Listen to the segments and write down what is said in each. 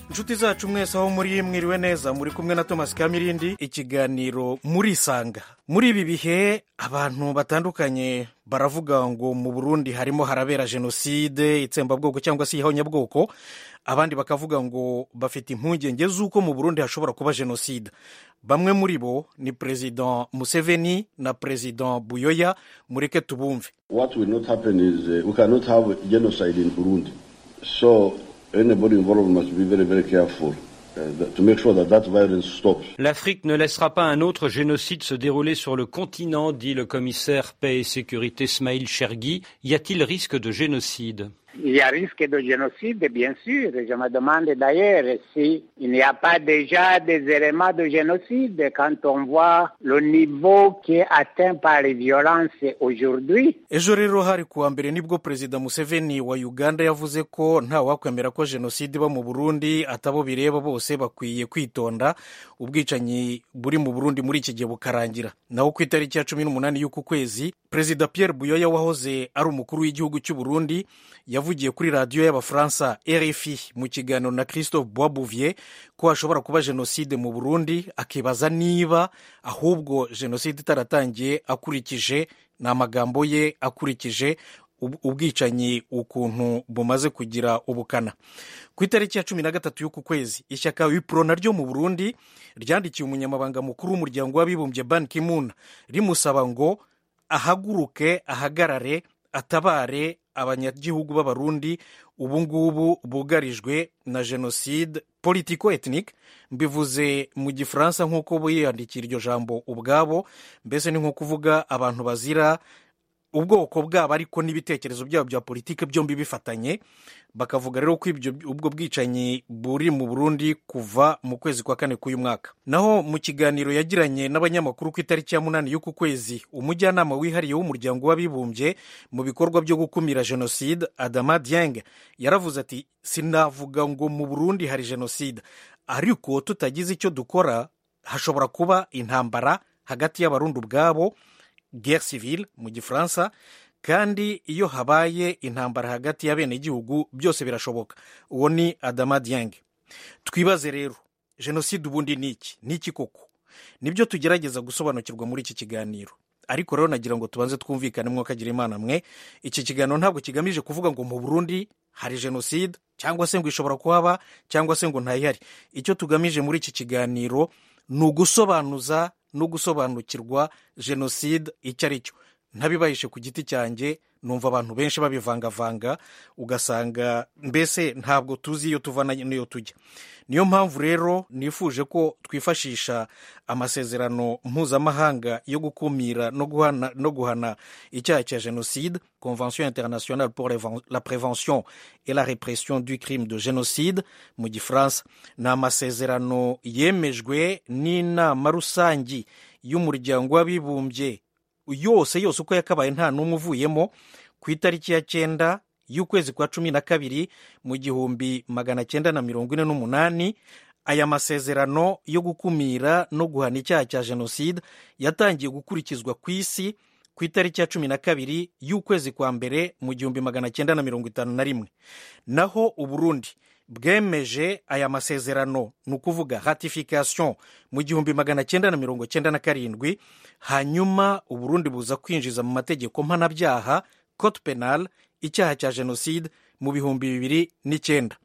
inshuti zacu mwese aho muri mwiriwe neza muri kumwe na thomas kamirindi ikiganiro muri isanga muri ibi bihe abantu batandukanye baravuga ngo mu burundi harimo harabera jenoside itsembabwoko cyangwa se ihonyabwoko abandi bakavuga ngo bafite impungenge z'uko mu burundi hashobora kuba jenoside bamwe muri bo ni perezida museveni na perezida buyoya mureke tubumve What will not happen is uh, we cannot have genocide in Burundi. So anybody involved must be very, very careful uh, that, to make sure that that violence stops. L'Afrique ne laissera pas un autre génocide se dérouler sur le continent, dit le commissaire paix et sécurité Smail Chergui. Y a-t-il risque de génocide Il y a risque de génocide, bien sûr. Je me demande d'ailleurs s'il n'y a pas déjà des éléments de génocide quand on voit le niveau qui est atteint par les violences aujourd'hui. ejo rero hari kuwa mbere nibwo perezida museveni wa uganda yavuze ko ntawakwemera ko jenoside iba mu burundi atabo bireba bose bakwiye kwitonda ubwicanyi buri mu burundi muri iki gihe bukarangira naho ku itariki ya cumi n'umunani y'uku kwezi perezida pierre buyoya wahoze ari umukuru w'igihugu cy'u burundi yavugiye kuri radiyo y'abafaransa rfi mu kiganiro na christophe boisbouvier ko hashobora kuba jenoside mu burundi akibaza niba ahubwo jenoside itaratangiye akurikije ni amagambo ye akurikije ub- ubwicanyi ukuntu bumaze kugira ubukana ku itariki ya cumi na gatatu y'uku kwezi ishyaka wipro naryo mu burundi ryandikiye umunyamabanga mukuru w'umuryango w'abibumbye ban kimun rimusaba ngo ahaguruke ahagarare atabare abanyagihugu b'abarundi ubu ngubu bugarijwe na jenoside politico ethnique mbivuze mu gifaransa nk'uko biyandikira iryo jambo ubwabo mbese ni nko kuvuga abantu bazira ubwoko bwabo ariko n'ibitekerezo byabo bya politiki byombi bifatanye bakavuga rero ko ibyo ubwo bwicanyi buri mu burundi kuva mu kwezi kwa kane k'uyu mwaka naho mu kiganiro yagiranye n'abanyamakuru ku itariki ya munani y'uku kwezi umujyanama wihariye w'umuryango w'abibumbye mu bikorwa byo gukumira jenoside adama dieng yaravuze ati sinavuga ngo mu burundi hari jenoside ariko tutagize icyo dukora hashobora kuba intambara hagati y'abarundi ubwabo guerre civile mu gifaransa kandi iyo habaye intambara hagati y'abenegihugu byose birashoboka uwo ni adama dieng twibaze rero jenoside ubundi ni iki ni iki koko nibyo tugerageza gusobanukirwa muri iki kiganiro ariko rero nagira ngo tubanze twumvikane mwakagira imana mwe iki kiganiro ntabwo kigamije kuvuga ngo mu burundi hari jenoside cyangwa se ngo ishobora kuhaba cyangwa se ngo ntayihari icyo tugamije muri iki kiganiro ni ugusobanuza no gusobanukirwa jenoside icyo ari cyo ntabibahishe ku giti cyanjye numva abantu benshi babivangavanga ugasanga mbese ntabwo tuzi iyo tuva na- n'iyo tujya niyo mpamvu rero nifuje ko twifashisha amasezerano mpuzamahanga yo gukumira no guhana, no guhana icyaha cya jenoside convention internationale pour Reven- la prévention et la répression du crime de génocide mu gifaransa ni amasezerano yemejwe n'inama rusange y'umuryango w'abibumbye yose yose uko yakabaye nta n'umwe uvuyemo ku itariki ya cyenda y'ukwezi kwa cumi na kabiri mu gihumbi magana cyenda na mirongo ine n'umunani aya masezerano yo gukumira no guhana icyaha cya jenoside yatangiye gukurikizwa ku isi ku itariki ya cumi na kabiri y'ukwezi kwa mbere mu gihumbi magana cyenda na mirongo itanu na rimwe naho uburundi bwemeje aya masezerano ni ukuvuga ratification mu gihumbi magana cyenda na mirongo cyenda na karindwi hanyuma uburundi buza kwinjiza mu mategeko mpanabyaha cote penal icyaha cya jenoside mu bihumbi bibiri n'icyenda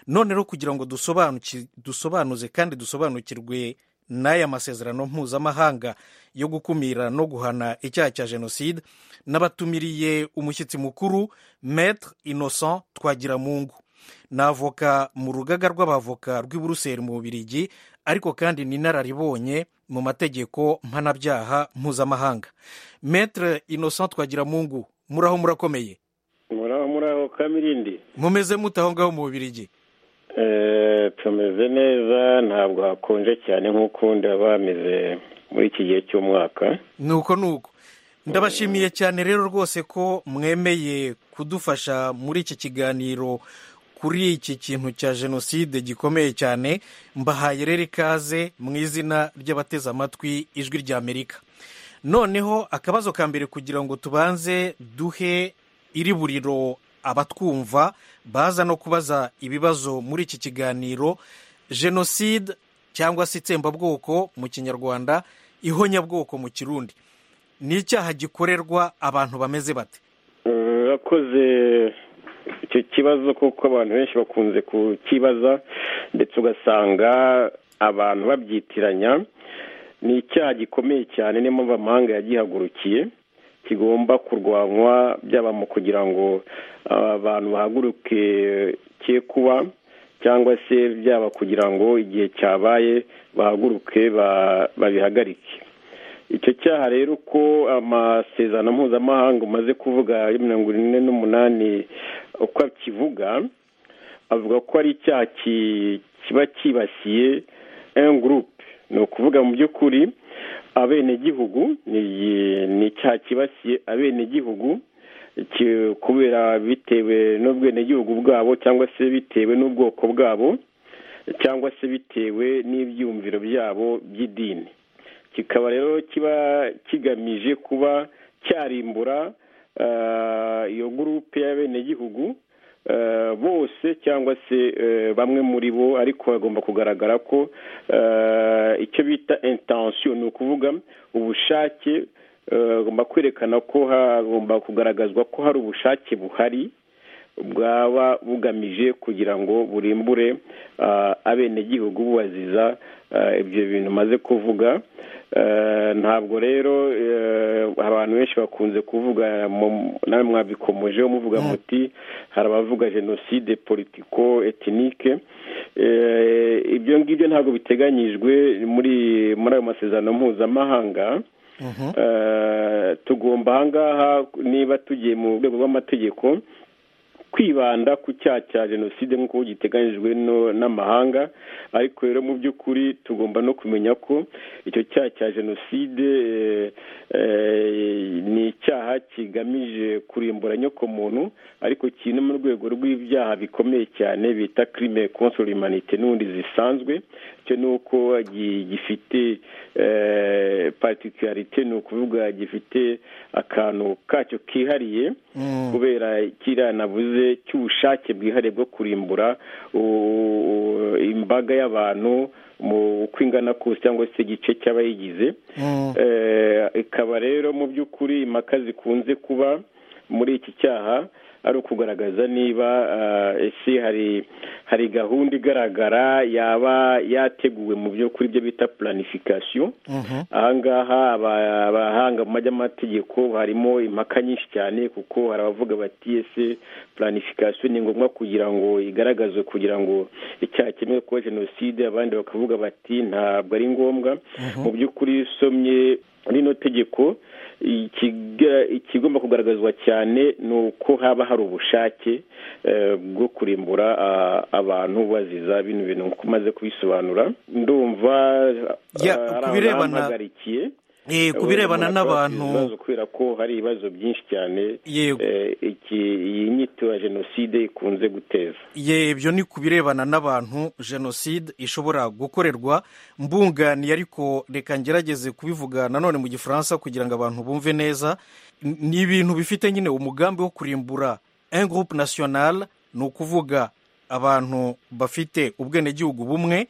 none rero kugira ngo dusobanuki- dusobanuze kandi dusobanukirwe n'aya masezerano mpuzamahanga yo gukumira no guhana icyaha cya jenoside n'abatumiriye umushyitsi mukuru maître innocent twagiramungu ni avoka mu rugaga rw'abavoka rw'i buruseli mu bubirigi ariko kandi ni inararibonye mu mategeko mpanabyaha mpuzamahanga maître innocent twagiramungu muraho murakomeye muraho muraho kamirindi mumeze mute aho ngaho mu bubirigi Eh, tumeze neza ntabwo hakonje cyane nk'ukundi haba hameze muri iki gihe cy'umwaka nuko nuko ndabashimiye cyane rero rwose ko mwemeye kudufasha muri iki kiganiro kuri iki kintu cya jenoside gikomeye cyane mbahaye rero ikaze mu izina ry'abateze amatwi ijwi ry'amerika noneho akabazo ka mbere kugira ngo tubanze duhe iri buriro abatwumva baza no kubaza ibibazo muri iki kiganiro jenoside cyangwa se itsembabwoko mu kinyarwanda ihonyabwoko mu kirundi ni icyaha gikorerwa abantu bameze bate urakoze icyo kibazo kuko abantu benshi bakunze kukibaza ndetse ugasanga abantu babyitiranya ni icyaha gikomeye cyane niyo mpamvu amahanga yagihagurukiye kigomba kurwanywa byaba mu kugira ngo abantu bahaguruke cye kuba cyangwa se byaba kugira ngo igihe cyabaye bahaguruke babihagarike icyo cyaha rero ko amasezerano mpuzamahanga umaze kuvuga ya mirongo ine n'umunani uko akivuga avuga ko ari icyaha kiba cyibasiye gurupe ni ukuvuga mu by'ukuri abenegihugu ni icyaha kibasiye abenegihugu kubera bitewe n'ubwenegihugu bwabo cyangwa se bitewe n'ubwoko bwabo cyangwa se bitewe n'ibyumviro byabo by'idini kikaba rero kiba kigamije kuba cyarimbura iyo gurupe y'abenegihugu bose cyangwa se bamwe muri bo ariko bagomba kugaragara ko icyo bita intansiyo ni ukuvuga ubushake bagomba kwerekana ko hagomba kugaragazwa ko hari ubushake buhari bwaba bugamije kugira ngo burimbure abenegihugu bubaziza ibyo bintu maze kuvuga ntabwo rero abantu benshi bakunze kuvuga nawe mwabikomojeho muvuga muti hari abavuga jenoside politiko etinike ibyo ngibyo ntabwo biteganyijwe muri muri ayo masezerano mpuzamahanga tugomba ahangaha niba tugiye mu rwego rw'amategeko kwibanda ku cyaha cya jenoside nk'uko giteganyijwe n'amahanga ariko rero mu by'ukuri tugomba no kumenya ko icyo cyaha cya jenoside ni icyaha kigamije kurimbura nyokomuntu ariko kiri no mu rwego rw'ibyaha bikomeye cyane bita kirime konsoro imanite n'ubundi zisanzwe cyo ni uko gifite patikarite ni ukuvuga gifite akantu kacyo kihariye kubera kiriya navuze cy'ubushake bwihariye bwo kurimbura imbaga y'abantu mu uko ingana kose cyangwa se igice cy'abayigize ikaba rero mu by'ukuri impaka zikunze kuba muri iki cyaha ari ukugaragaza niba ese hari hari gahunda igaragara yaba yateguwe mu byo kuri byo bita planification ahangaha abahanga mu by'amategeko harimo impaka nyinshi cyane kuko hari abavuga bati ese planification ni ngombwa kugira ngo igaragazwe kugira ngo icyaha kimwe kuba jenoside abandi bakavuga bati ntabwo ari ngombwa mu by'ukuri usomye rino tegeko ikigomba kugaragazwa cyane ni uko haba hari ubushake bwo kurimbura abantu baziza bino bintu nk'uko umaze kubisobanura ndumva ari abahagarikiye ku birebana n'abantu kubera ko hari ibibazo byinshi cyane iyi nyito ya jenoside ikunze guteza ibyo ni ku birebana n'abantu jenoside ishobora gukorerwa mbunganiye ariko reka ngerageze kubivuga nanone mu gifaransa kugira ngo abantu bumve neza ni ibintu bifite nyine umugambi wo kurimbura engurupe nasiyonari ni ukuvuga abantu bafite ubwenegihugu bumwe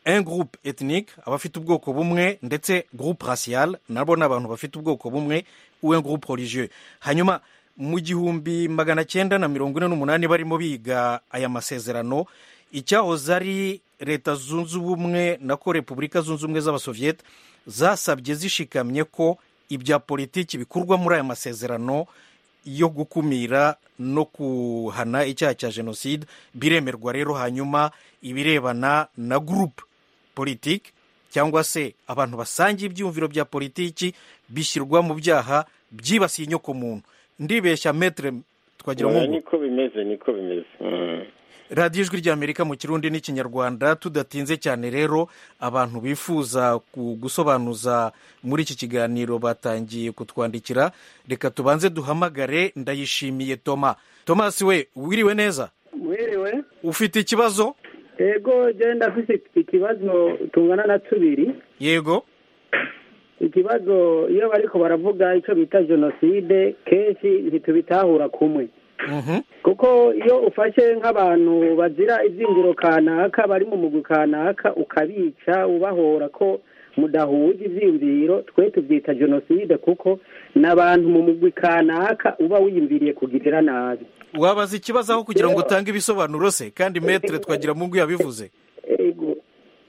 engurupe etinike abafite ubwoko bumwe ndetse gurupe rasiyare nabo ni abantu bafite ubwoko bumwe uwengurupe orije hanyuma mu gihumbi magana cyenda na mirongo ine n'umunani barimo biga aya masezerano icyahoze ari leta zunze ubumwe nako repubulika zunze ubumwe z'abasoviyete zasabye zishikamye ko ibya politiki bikorwa muri aya masezerano yo gukumira no kuhana icyaha cya jenoside biremerwa rero hanyuma ibirebana na gurupe politiki cyangwa se abantu basangiye ibyumviro bya politiki bishyirwa mu byaha byibasiye inyokomuntu ndibeshya metere twagira ngo niko bimeze niko bimeze radiyo ijwi ry'amerika mu kirundi n'ikinyarwanda tudatinze cyane rero abantu bifuza gusobanuza muri iki kiganiro batangiye kutwandikira reka tubanze duhamagare ndayishimiye toma tomasi we wiriwe neza wiriwe ufite ikibazo yego genda afite ikibazo tungana na tubiri yego ikibazo iyo bariko baravuga icyo bita jenoside kenshi ntitubitahura kumwe kuko iyo ufashe nk'abantu bazira ibyingiro kanaka bari mu mugwi kanaka ukabica ubahora ko mudahuje ibyiyumviro twe tubyita jenoside kuko ni abantu mu mugwi kanaka uba wiyumviriye kugirira nabi wabaza ikibazo aho kugira ngo utange ibisobanuro se kandi metere twagira mu yabivuze Ego.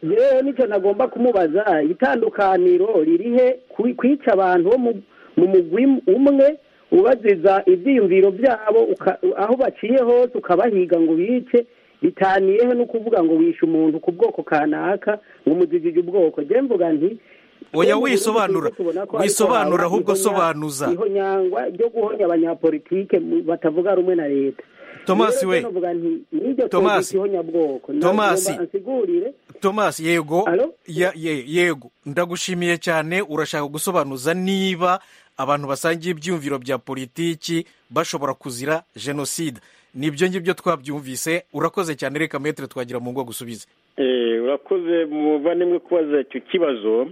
rero nicyo nagomba kumubaza itandukaniro ririhe ku- kwica abantu bo mu- mu mugwi umwe ubaziza ibyiyumviro byabo uka- aho baciye hose ukabahiga ngo bice bitaniyeho no kuvuga ngo wishe umuntu ku bwoko kanaka ngo umudidije ubwoko njye mvuga nti Oya, wisobanura. Wisobanura ahubwo sobanuza. iho nyangwa ryo guhonya abanyapolitike mu- batavuga rumwe na leta Thomas Rero we. njye novuga nti n'iryo Thomas. tuzita ihonyabwoko Thomas. Nagomba ansigurire thomas yego Alo? ya, ye, yego ndagushimiye cyane urashaka gusobanuza niba abantu basangiye ibyiyumviro bya politiki bashobora kuzira jenoside nibyo ngibyo twabyumvise urakoze cyane reka metere twagira mu ngo gusubize Eh, urakoze muvandimwe kubaza icyo kibazo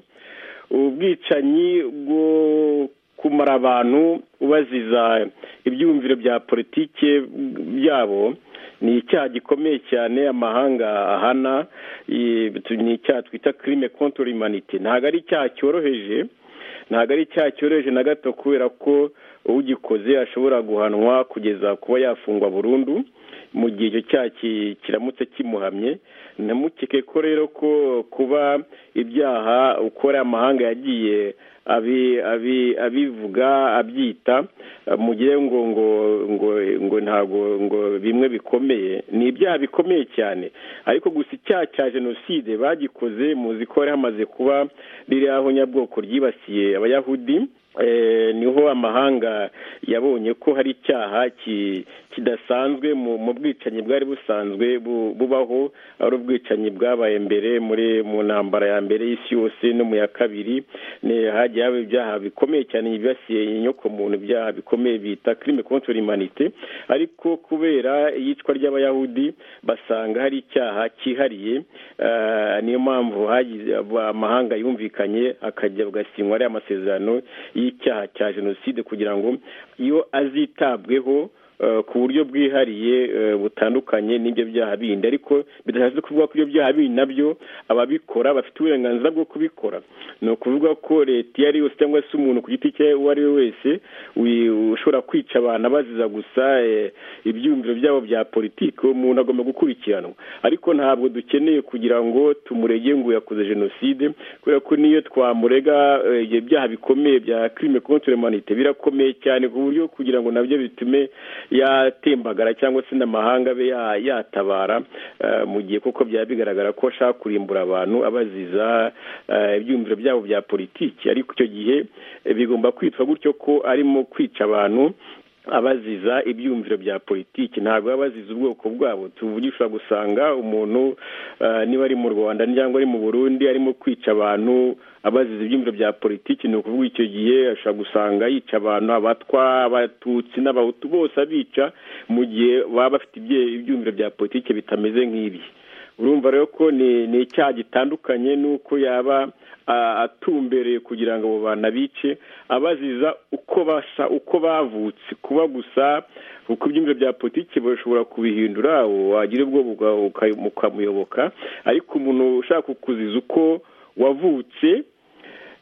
ubwicanyi bwo kumara abantu ubaziza ibyiyumviro bya politike byabo ni icyaha gikomeye cyane amahanga ahana eh, ni icyaha twita kirime kontori imanite ntabwo ari icyaha cyoroheje ntabwo ari icyaha cyoroheje na gato kubera ko ugikoze ashobora guhanwa kugeza kuba yafungwa burundu mu gihe icyo cyaha ki- kiramutse kimuhamye ntamukeke ko rero ko kuba ibyaha ukora amahanga yagiye abi- abi- abivuga abyita mugire ngo ngo ngo ngo ntabwo ngo bimwe bikomeye ni ibyaha bikomeye cyane ariko gusa icyaha cya jenoside bagikoze muzi ko hari hamaze kuba ririya honyabwoko ryibasiye abayahudi Eh, niho amahanga yabonye ko hari icyaha ki- kidasanzwe mu mu bwicanyi bwari busanzwe bu- bubaho ari ubwicanyi bwabaye mbere muri mu ntambara ya mbere y'isi yose no mu ya kabiri ni hagiye haba ibyaha bikomeye cyane byibasiye inyoko muntu ibyaha bikomeye bita crime contre l'humanité ariko kubera iyicwa ry'abayahudi basanga hari icyaha cyihariye eh, niyo mpamvu hagize amahanga yumvikanye akajya agasinywa ariya masezerano y'icyaha cya jenoside kugira ngo iyo azitabweho eh, ku buryo bwihariye eh, butandukanye n'ibyo byaha bindi ariko bidashatse kuvuga ko ibyo byaha bindi nabyo ababikora bafite uburenganzira bwo kubikora ni ukuvuga ko leta iyo ari yose cyangwa se umuntu ku giti cye uwo ari we wese wi- ushobora kwica abantu abaziza gusa eh, ibyiyumviro byabo bya politiki umuntu agomba gukurikiranwa ariko ntabwo dukeneye kugira ngo tumurege ngo yakoze jenoside kubera ko niyo twamurega eh, ibyo byaha bikomeye bya crime contre l'humanité birakomeye cyane ku buryo kugira ngo nabyo bitume yatembagara cyangwa se n'amahanga abe ya- yatabara eh, mu gihe kuko byaba bigaragara ko ashaka kurimbura abantu abaziza eh, ibyiyumviro byabo bya politiki ariko icyo gihe eh, bigomba kwitwa gutyo ko arimo kwica abantu abaziza ibyiyumviro bya politiki ntabwo baba baziza ubwoko bwabo tuvugisha gusanga umuntu eh, niba ari mu rwanda cyangwa ari mu burundi arimo kwica abantu abaziza ibyiyumviro bya politiki ni ukuvuga icyo gihe ashobora gusanga yica abantu abatwa abatutsi n'abahutu bose abica mu gihe baba bafite ibye- ibyiyumviro bya politiki bitameze nk'ibi urumva rero ko ni ni icyaha gitandukanye n'uko yaba a- atumbereye kugira ngo abo bantu abice abaziza uko basa uko bavutse kuba gusa kuko ibyumviro bya politiki bashobora kubihindura wagira ubwo ukamuyoboka ariko umuntu ushaka kukuziza uko wavutse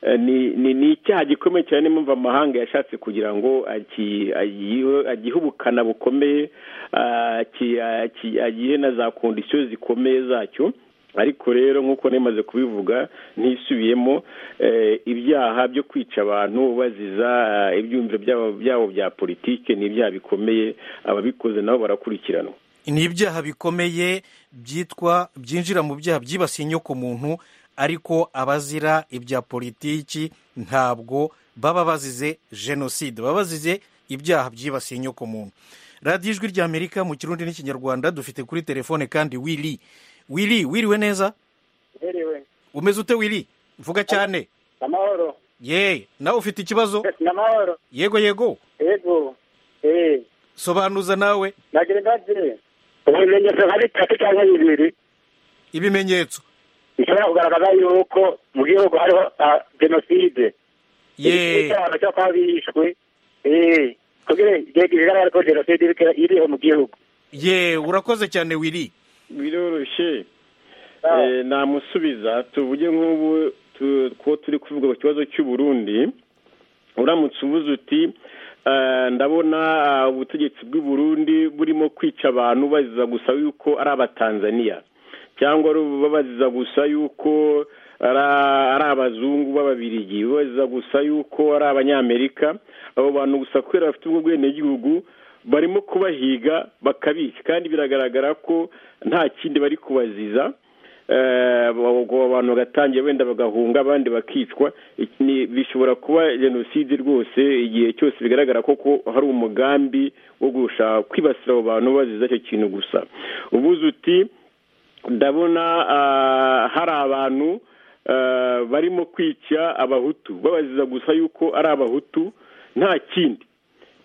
Eh, ni ni ni icyaha gikomeye cyane niyo mpamvu amahanga yashatse kugira ngo aki- agihe- agihe ubukana bukomeye ah, aki- aki- agihe na za kondisiyo zikomeye zacyo ariko rero nk'uko nemaze kubivuga ntisubiyemo eh, ibyaha byo kwica abantu baziza ah, ibyumviro byabo- byabo bya politike ni ibyaha bikomeye ababikoze nabo barakurikiranwa ni ibyaha bikomeye byitwa byinjira mu byaha byibasiye inyoko muntu ariko abazira ibya politiki ntabwo baba bazize jenoside baba bazize ibyaha byibasiye inyoko muntu radiyo ijwi ry'amerika mu kirundi n'ikinyarwanda dufite kuri telefone kandi wiri wiri wiriwe neza herewe umeze ute wiri vuga cyane amahoro ye nawe ufite ikibazo n'amahoro yego yego yego eee sobanuza nawe nagira ingabire ibimenyetso nka bitatu cyangwa bibiri ibimenyetso bishobora kugaragaza yuko mu gihugu hariho ah, jenoside ye icyaha cyo kuba bishwe eee kugira igihe bigaragara ko jenoside iriho mu gihugu ye urakoze cyane wiri biroroshye Ah. Eh, namusubiza tuvuge nk'ubu tu- ko turi kuvuga ku kibazo cy'u Burundi uramutse ubuze uti "Eh, ndabona ah, ubutegetsi bw'u Burundi burimo kwica abantu baziza gusa yuko ari abatanzaniya cyangwa ari babaziza gusa yuko ari ari abazungu b'ababirigi babaziza gusa yuko ari abanyamerika abo bantu gusa kubera bafite ubwo bwenegihugu barimo kubahiga bakabica kandi biragaragara ko nta kindi bari kubaziza Eh, ubwo abantu bagatangira wenda bagahunga abandi bakicwa Iki ni- bishobora kuba jenoside rwose igihe cyose bigaragara ko ko hari umugambi wo gushaka kwibasira abo bantu baziza icyo kintu gusa ubuze uti ndabona ah, hari abantu ah, barimo kwica abahutu babaziza gusa yuko ari abahutu nta kindi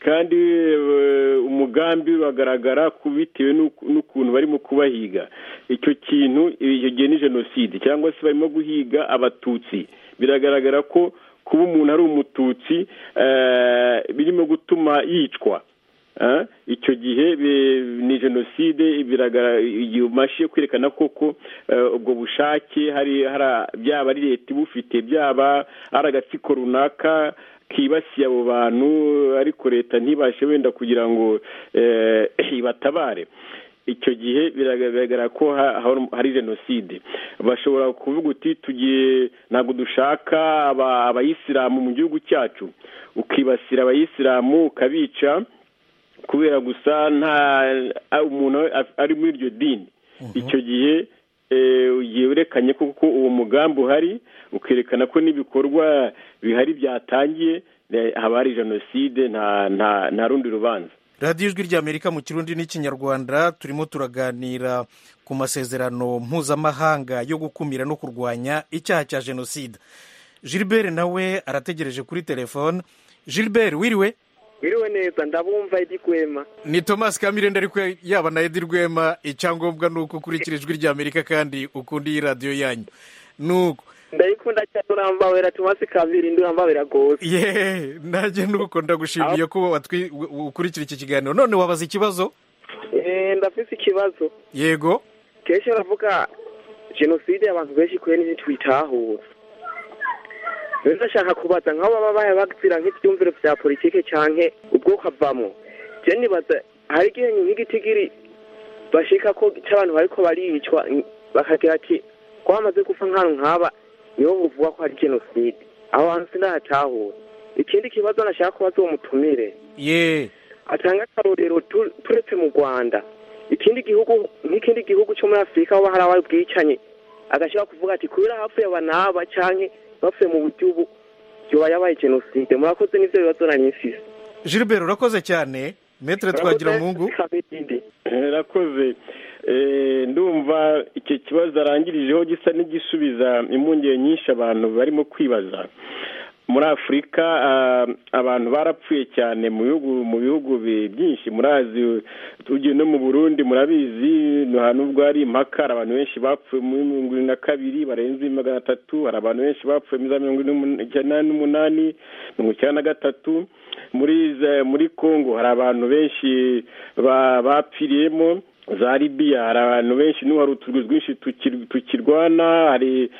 kandi eh, umugambi uragaragara ku bitewe n'uku- n'ukuntu barimo kubahiga icyo kintu icyo gihe ni jenoside cyangwa se barimo guhiga abatutsi biragaragara ko kuba umuntu ari umututsi eh, birimo gutuma yicwa Eh, icyo gihe bi- ni jenoside biragara- igihe umashije kwerekana koko eh, ubwo bushake hari hari- byaba ari leta ibufite byaba ari agatsiko runaka kibasiye abo bantu ariko leta ntibashe wenda kugira ngo eh, ibatabare icyo gihe biragaragara ko ha- ha- hari jenoside bashobora kuvuga uti tugiye ntabwo dushaka aba- abayisilamu mu gihugu cyacu ukibasira abayisilamu ukabica kubera gusa nta a- umuntu a- ari muri iryo dini icyo gihe eh, ugiye werekanye ko ko uwo mugambi uhari ukerekana ko n'ibikorwa bihari byatangiye eh, haba hari jenoside nta nta nta rundi rubanza radiyo ijwi ry'amerika mu kirundi n'ikinyarwanda turimo turaganira ku masezerano mpuzamahanga yo gukumira no kurwanya icyaha cya jenoside gilbert nawe arategereje kuri telefone gilbert wiriwe wiriwe neza ndabumva edi kwema ni thomas kamirenda ariko yaba na edi rwema icyangombwa ni uko ukurikira ijwi ry'amerika kandi ukunda iyi radiyo yanyu nuko ndayikunda cyane urambabera tumasi kabiri ndi urambabera gose yeee nanjye nuko ndagushimiye ko watwi- ukurikira iki kiganiro none wabaza ikibazo Eh, ndafise ikibazo yego kenshi baravuga jenoside abantu benshi kure ntitwitahura rero ndashaka kubaza nk'abo baba baya bazira nk'ibyumviro bya politike canke ubwoko avamo je nibaza hari igihe nk'igitigiri bashika ko c'abantu bariko baricwa n- bakagira ati ko bamaze gupfa nk'ahantu nk'aba niho buvuga ko hari jenoside abo bantu sindahatahura ikindi kibazo nashaka kubaza uwo mutumire yeee atanga akarorero tu- turetse mu rwanda ikindi gihugu nk'ikindi gihugu cyo muri afurika aho hari abaye bwicanye agashobora kuvuga ati kubera hapfuye aba n'aba canke bapfuye mu buryo ubu yoba yabaye jenoside murakoze n'ivyo bibazo nari mfise gilbert urakoze cyane metere twagira mungu Kabirindi. rakoze ndumva icyo kibazo arangirijeho gisa n'igisubiza impungenge nyinshi abantu barimo kwibaza muri afurika ah, abantu barapfuye cyane mu bihugu mu bihugu bi- byinshi murazi tugiye no mu burundi murabizi nta nubwo hari impaka hari abantu benshi bapfuye muri mirongo irindwi na kabiri barenze magana atatu hari abantu benshi bapfuye muri za mirongo icyenda n'umunani mirongo icyenda na gatatu muri za- muri congo hari abantu benshi ba- bapfiriyemo za libiya hari abantu benshi n'ubu hari uturwi twinshi tukir- tukirwana hari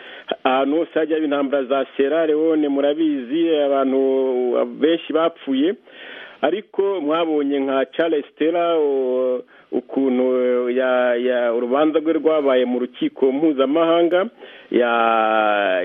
ahantu hose hajya haba intambara za sierra leone murabizi abantu benshi bapfuye ariko mwabonye nka charles stella o- ukuntu eh, ya- ya- urubanza rwe rwabaye mu rukiko mpuzamahanga ya-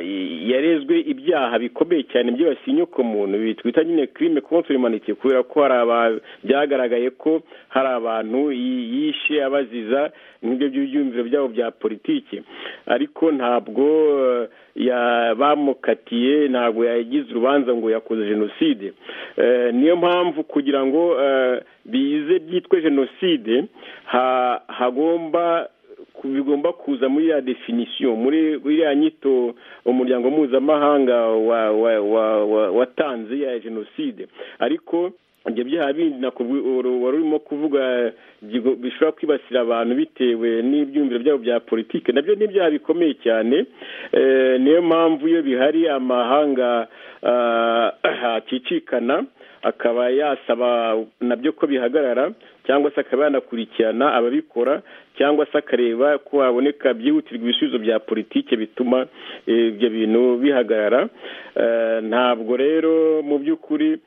yarezwe ibyaha bikomeye cyane byibasiye inyokomuntu ibi twita nyine crime contre humanité kubera ko hari aba- byagaragaye ko hari abantu yi- yishe abaziza n'ibyo by'ibyumviro byabo bya politiki ariko ntabwo eh, ya- bamukatiye ntabwo yagize urubanza ngo yakoze jenoside Eh, niyo mpamvu kugira ngo eh, bize byitwe jenoside ha- hagomba ku- bigomba kuza muri ya definisiyo muri iriya nyito umuryango mpuzamahanga wa- wa- wa- wa- watanze ya jenoside ariko ibyo byaha bindi nako bwi- uru- wari urimo kuvuga bigo- bishobora kwibasira abantu bitewe n'ibyumviro byabo bya politiki nabyo ni ibyaha bikomeye cyane Eh, niyo mpamvu iyo bihari amahanga ah, acicikana akaba yasaba nabyo ko bihagarara cyangwa se akaba yanakurikirana ababikora cyangwa se akareba ko haboneka byihutirwa ibisubizo bya politiki bituma ibyo bintu bihagarara ntabwo rero mu by'ukuri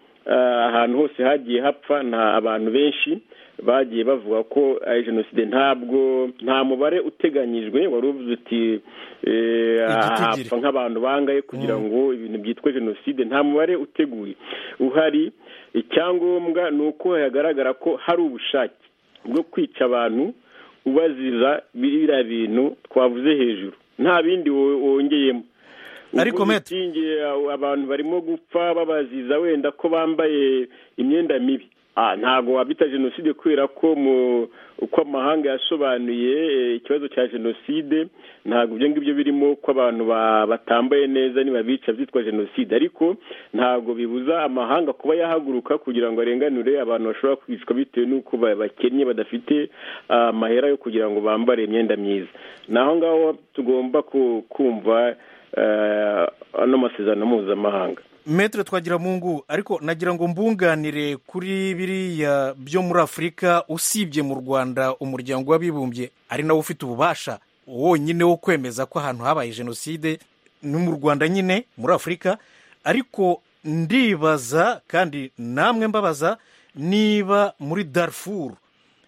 ahantu hose hagiye hapfa nta abantu benshi bagiye bavuga ko ari jenoside ntabwo nta mubare uteganyijwe wari uvuze uti hapfa nk'abantu bangaye kugira ngo ibintu byitwa jenoside nta mubare uteguye uhari icyangombwa ni uko hagaragara ko hari ubushake bwo kwica abantu ubaziza biriya bintu twavuze hejuru nta bindi wongeyemo ariko abantu barimo gupfa babaziza wenda ko bambaye imyenda mibi ntabwo wabita jenoside kubera ko uko amahanga yasobanuye ikibazo cya jenoside ntabwo ibyo ngibyo birimo ko abantu batambaye neza nibabica byitwa jenoside ariko ntabwo bibuza amahanga kuba yahaguruka kugira ngo arenganure abantu bashobora kwicwa bitewe n'uko bakennye badafite amahera yo kugira ngo bambare imyenda myiza naho ngaho tugomba kumva ano masezerano mpuzamahanga metero twagira mu ngu ariko nagira ngo mbunganire kuri biriya byo muri afurika usibye mu rwanda umuryango w'abibumbye ari nawo ufite ububasha wonyine wo kwemeza ko ahantu habaye jenoside ni mu rwanda nyine muri afurika ariko ndibaza kandi namwe mbabaza niba muri darifuru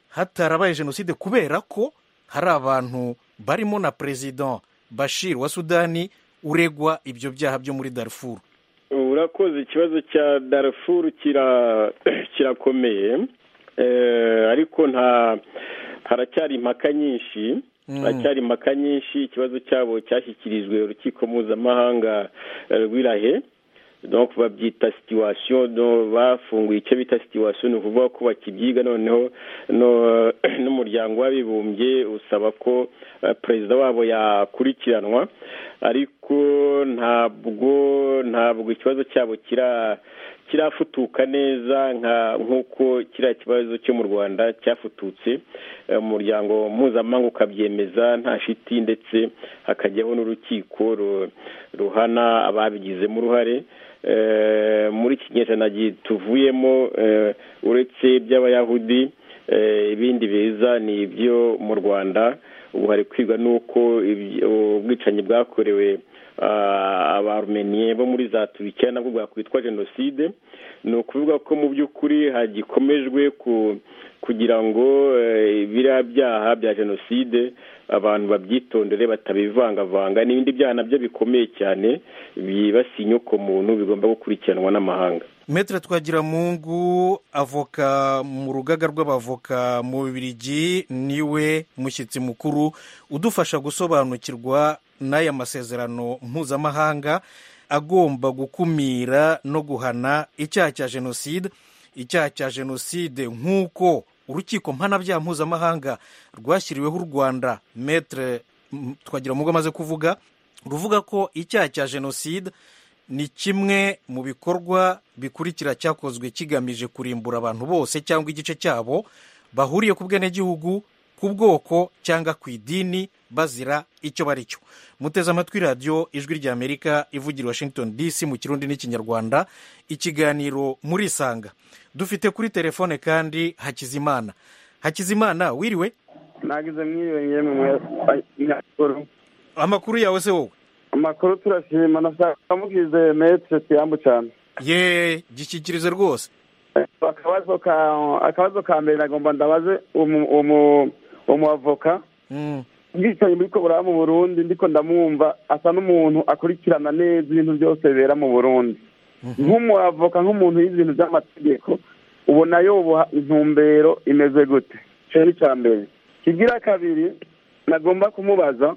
hatarabaye jenoside kubera ko hari abantu barimo na perezida bashir wa sudani uregwa ibyo byaha byo muri darifuru urakoze ikibazo cya darafuru kirakomeye ariko nta haracyari impaka nyinshi haracyari impaka nyinshi ikibazo cyabo cyashyikirijwe urukiko mpuzamahanga rw'irahe donc babyita situation bafunguye icyo bita situation ni ukuvuga ko bakibyiga noneho n'umuryango w'abibumbye usaba ko perezida wabo yakurikiranwa ariko ntabwo ntabwo ikibazo cyabo kira kirafutuka neza nk'uko kiriya kibazo cyo mu rwanda cyafututse umuryango mpuzamahanga ukabyemeza nta shiti ndetse hakajyaho n'urukiko ruhana ababigizemo uruhare muri iki kinyejana tuvuyemo uretse iby'abayahudi ibindi biza ni ibyo mu rwanda ubu hari kwigwa n'uko ubwicanyi bwakorewe abarumeniye bo muri za tubikiya nabwo bwakwitwa jenoside ni ukuvuga ko mu by'ukuri hagikomejwe kugira ngo biriya byaha bya jenoside abantu babyitondere batabivangavanga n'ibindi byaha nabyo bikomeye cyane byibasiye inyokomuntu bigomba gukurikiranwa n'amahanga metero twagira mungu avoka mu rugaga rw'abavoka mu bibirigi niwe mushyitsi mukuru udufasha gusobanukirwa n'aya masezerano mpuzamahanga agomba gukumira no guhana icyaha cya jenoside icyaha cya jenoside nk'uko urukiko mpanabyaha mpuzamahanga rwashyiriweho u rwanda metere twagira ngo amaze kuvuga ruvuga ko icyaha cya jenoside ni kimwe mu bikorwa bikurikira cyakozwe kigamije kurimbura abantu bose cyangwa igice cyabo bahuriye ku bwenegihugu ku bwoko cyangwa ku idini bazira icyo bari cyo muteze amatwi radiyo ijwi ry'amerika ivugira washington dc mu kirundi n'ikinyarwanda ikiganiro muri isanga dufite kuri telefone kandi hakizimana hakizimana wiriwe nagize mwiyongeye mu mwakuru amakuru yawe se wowe amakuru turashima nashaka mukize metero tuyambu cyane yeee gishyikirize rwose akabazo ka mbere nagomba ndabaze umuavoka ubwicanyi muri kobora mu burundi ndiko ndamwumva asa n'umuntu akurikirana neza ibintu byose bibera mu burundi nk'umuavoka nk'umuntu yize ibintu by'amategeko ubona yoboha intumbero imeze gute icyo ni icya mbere kigira kabiri nagomba kumubaza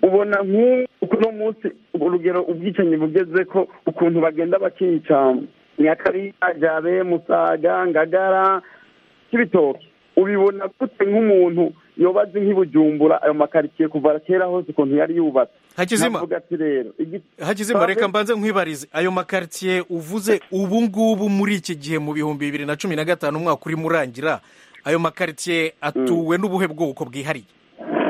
ubona nk'uno munsi urugero ubwicanyi bugeze ko ukuntu bagenda bakica nyakariya jabe musaga ngagara cy'ibitoki ubibona gute nk'umuntu yobaze nk'ibujumbura ayo makaritsiye kuva kera hose ukuntu yari yubatse hakizima hakizima reka mbanze nkwibarize ayo makaritsiye uvuze ubu ngubu muri iki gihe mu bihumbi bibiri na cumi na gatanu umwaka urimo urangira ayo makaritsiye atuwe n'ubuhe bwoko bwihariye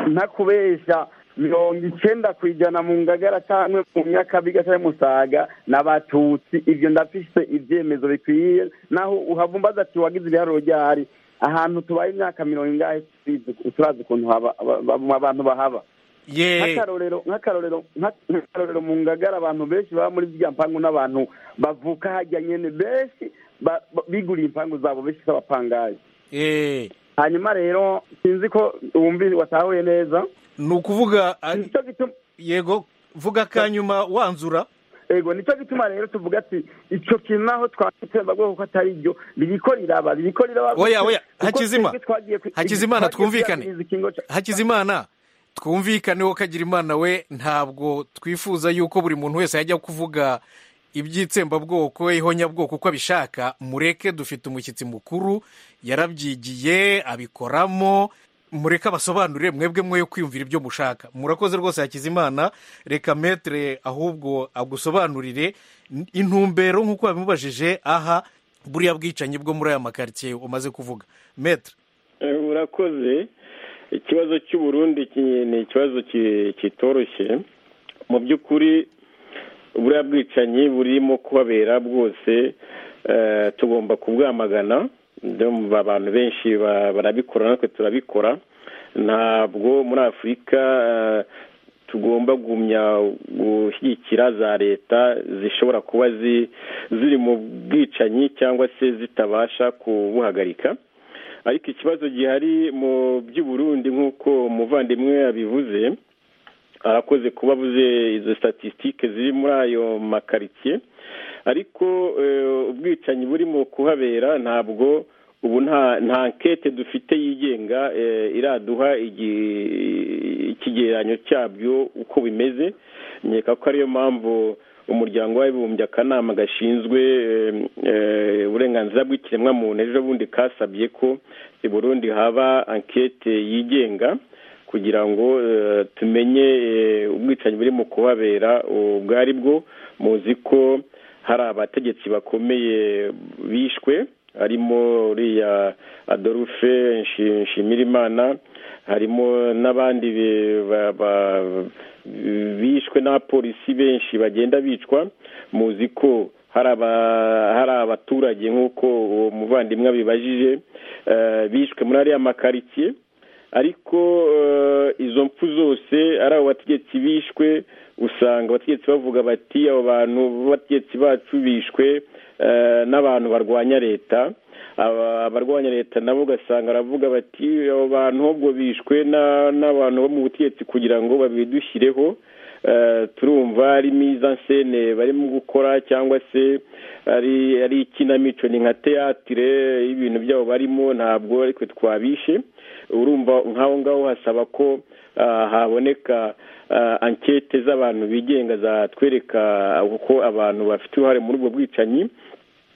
ntakubeshya mirongo icyenda ku ijana mu ngagara kamwe mu myakabiga cyangwa musaga n'abatutsi ibyo ndafise ibyemezo bikwiye naho uhavumbaza ati wagize ibiharuro ryahari ahantu tubaye imyaka mirongo ingahe turazi ukuntu abantu bahaba nk'akarorero nk'akarorero nk'akarorero mu ngagara abantu benshi baba muri ziriya mpangu n'abantu bavuka hajya nyine benshi biguriye impangu zabo benshi z'abapangayi hanyuma rero sinzi ko wumvise watahuye neza ni ukuvuga yego vuga akanyuma wanzura yego nicyo gituma rero tuvuga ati icyo kintu naho twakitsemba kuko atari byo biriko riraba biriko riraba oya oya hakizima hakizimana twumvikane hakizimana twumvikane wo kagira imana we ntabwo twifuza yuko buri muntu wese yajya kuvuga iby'itsembabwoko ihonyabwoko uko abishaka mureke dufite umushyitsi mukuru yarabyigiye abikoramo mureke abasobanurire mwebwe mwe yo kwiyumvira ibyo mushaka murakoze rwose hakizimana reka metere ahubwo agusobanurire intumbero nk'uko babimubajije aha buriya bwicanyi bwo muri aya makaritsiye umaze kuvuga metere urakoze ikibazo cy'uburundi ni ikibazo kitoroshye mu by'ukuri buriya bwicanyi burimo kubabera bwose tugomba kubwamagana abantu benshi barabikora natwe turabikora ntabwo muri afurika tugomba gumya gushyigikira za leta zishobora kuba ziri mu bwicanyi cyangwa se zitabasha kubuhagarika ariko ikibazo gihari mu by'uburundi nk'uko umuvandimwe yabivuze arakoze kuba avuze izo statisitike ziri muri ayo makaritsiye ariko ubwicanyi burimo kuhabera ntabwo ubu nta nkete dufite yigenga iraduha ikigereranyo cyabyo uko bimeze nkeka ko ariyo mpamvu umuryango w'abibumbye akanama gashinzwe uburenganzira bw'ikiremwamuntu ejo bundi kasabye ko i Burundi haba ankete yigenga kugira ngo tumenye ubwicanyi buri mu kuhabera ubwo ari bwo muzi ko hari abategetsi bakomeye bishwe harimo uriya adolphe nshimirimana harimo n'abandi bishwe n'abapolisi benshi bagenda bicwa muzi ko hari abaturage nk'uko uwo muvandimwe abibajije bishwe muri ariya makaritsiye ariko izo mpfu zose ari abo bategetsi bishwe usanga abategetsi bavuga bati abo bantu b'abategetsi bacu bishwe n'abantu barwanya leta abarwanya leta nabo ugasanga baravuga bati abo bantu ahubwo bishwe n'abantu bo mu butegetsi kugira ngo babidushyireho turumva ari miza nsene barimo gukora cyangwa se ari ikinamico ni nka teyatire y'ibintu byabo barimo ntabwo ariko twabishe urumva nk'aho ngaho hasaba ko haboneka ankete z'abantu bigenga zatwereka uko abantu bafite uruhare muri ubwo bwicanyi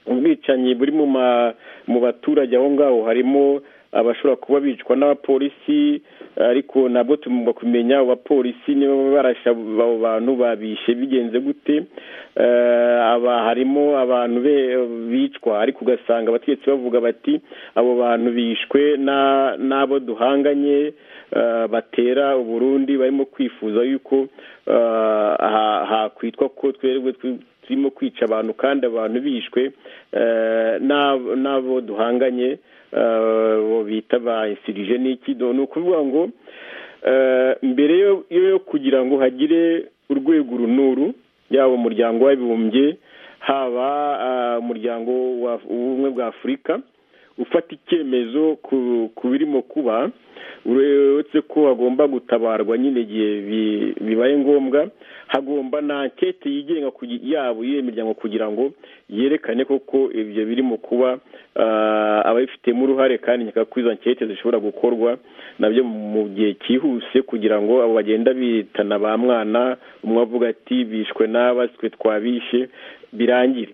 ubwicanyi buri mu baturage aho ngaho harimo abashobora kuba bicwa n'abapolisi ariko nabwo tugomba kumenya abapolisi niba barasha abo bantu babishe bigenze gute harimo abantu bicwa ariko ugasanga abategetsi bavuga bati abo bantu bishwe n'abo duhanganye batera uburundi barimo kwifuza yuko hakwitwa ko twerwe turimo kwica abantu kandi abantu bishwe n'abo duhanganye bita ba insirije n'iki ni ukuvuga ngo mbere yo kugira ngo hagire urwego runuru yaba umuryango w'abibumbye haba umuryango w'ubumwe bwa afurika ufata icyemezo ku birimo kuba uretse ko hagomba gutabarwa nyine igihe bibaye ngombwa hagomba na ankete yigenga yabo y'iyo miryango kugira ngo yerekane koko ibyo birimo kuba ababifitemo uruhare kandi ko izo ankete zishobora gukorwa nabyo mu gihe cyihuse kugira ngo abo bagenda bitana ba mwana umwe avuga ati bishwe n'abaswe twabishe birangire